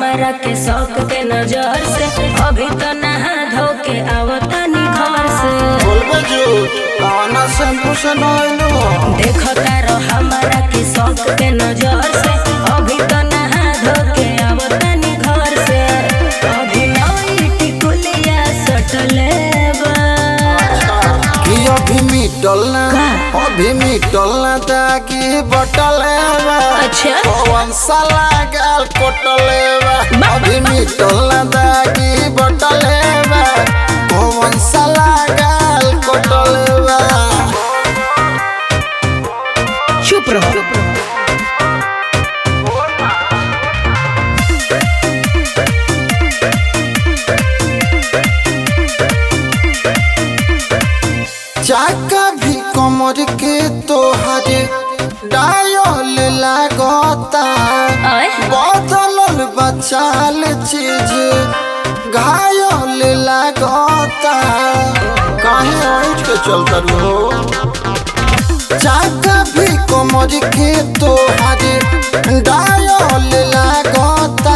हमरा के शौक के नजर से अभी तो नहा धो के आवतानी घर से बोलबे झूठ कौना शैम्पू से नहलो देखो तारो हमरा के शौक के नजर से अभी तो नहा धो के आवतानी घर से अभी नई टिकुलिया सटले बा कि अभी मिटल ना का? अभी मिटल ना ताकि बटल बा अच्छा। कौन साला गाल कोटले बा बा- अभी मिटल ना ताकि बटल बा कौन साला गाल कोटले बा चुप रहो चाका भी कमर के तोहरे डायल लागता आय बदलल बचाल चीज घायल लागता काहे ऐठ के चलता रो चाका भी कमर के तोहरे डायल लागता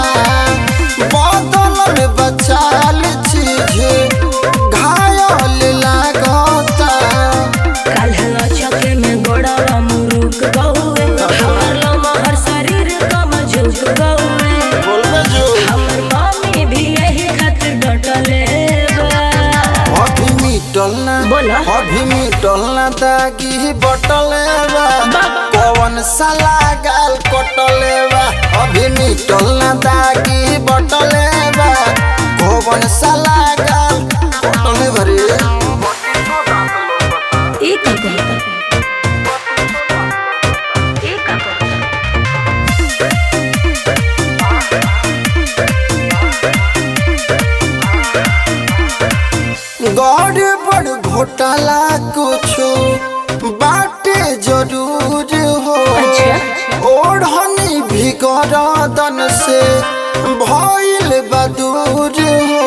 बदलल बचाल चीज घायल लागता काल्ह चके में गोड़वा मुरुक गौए हमर लमहर शरीर कम झुक गौए बोलबे जो हमर मम्मी भी यही खातिर डटले बा अभी मिटल ना बोला। अभी मिटल ना दागी बटले बा बा- कौन साला गाल कटले बा अभी मिटल ना दागी बटले बा कौन साला गाल कटले भरे ई का कहता ई का कहता गौर बड़ घोटाला कुछो बाटे जरूर हो अच्छा। ओढ़नी भी गरदन से भइल बदूर हो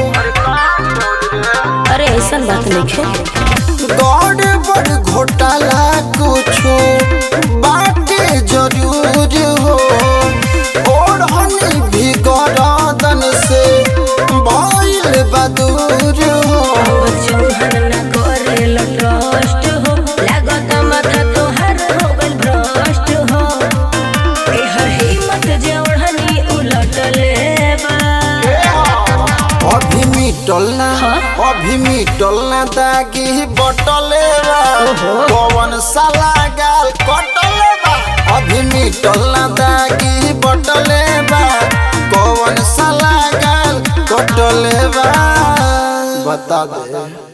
अरे ऐसन बात नहीं गौर बड़ घोटाला कुछो बाटे जरूर हो ओढ़नी भी गरदन से भइल बदूर हो चौहन न करे ट्रस्ट हो लागत माथा तोहर हो गल भ्रष्ट हो एहर हिम्मत जे ओढ़नी उलट लेबा अभी मिटल ना हाँ? अभी मिटल ना दागी बटले बा कौन साला गाल कटले बा अभी मिटल ना दागी बटले बा कौन साला गाल कटले बा बता दे